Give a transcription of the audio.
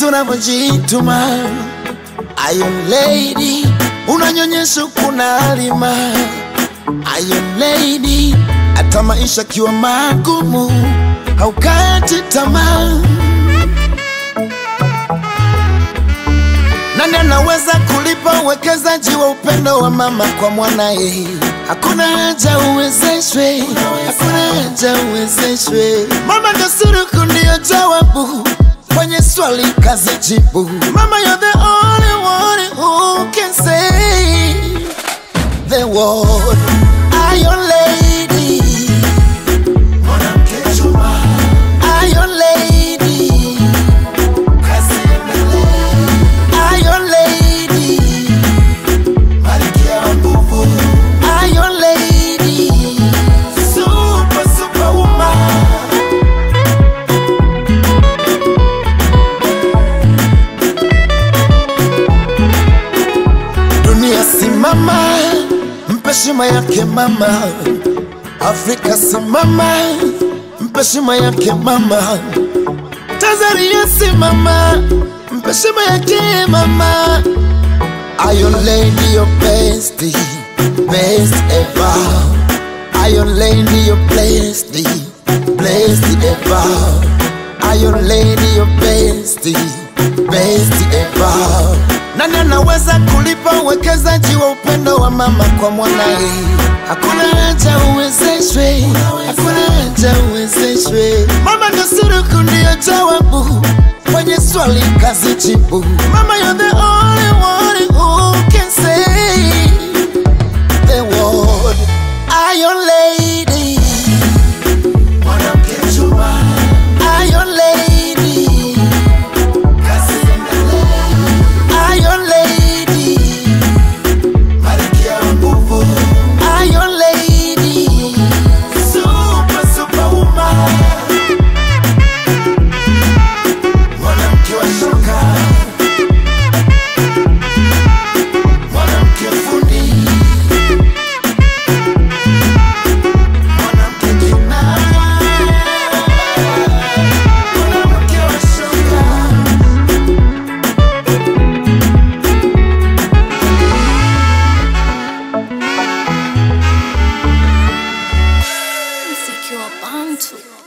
unavyojituma Iron Lady, unanyonyesha kuna alima Iron Lady, hata maisha kiwa magumu haukati tamaa. Nani anaweza kulipa uwekezaji wa upendo wa mama kwa mwanaye? Hakuna haja uwezeshwe, hakuna haja uwezeshwe. Mama ndo suruku, ndiyo jawabu kwenye swali kazi jibu. Mama, you're the only one who can say the word Iron Lady. Mwanamke chuma. Iron Lady. Kazi endelee. Iron Lady. Malkia wa nguvu. Iron Lady. Super, super woman. Dunia simama, mpe heshima yake mama. Afrika simama, mpe heshima yake mama. Tanzania simama, mpe heshima yake mama. Iron Lady, your best, best ever. Iron Lady, your blessed, blessed ever. Iron Lady, your best, best ever. Nani anaweza kulipa uwekezaji wa upendo wa mama kwa mwanaye? Hakuna haja uwezeshwe, hakuna haja uwezeshwe. Mama ndo suruku, ndiyo jawabu kwenye swali kazi jibu. Mama, you're the only one who can say the word Iron Lady. Mwanamke chuma. Iron Lady. Kazi endelee. Iron Lady. Malkia wa nguvu. Iron Lady. Super, super woman. Mwanamke wa shoka. Mwanamke fundi. Mwanamke kinara. Mwanamke wa shoka. Mziki wa Bantu.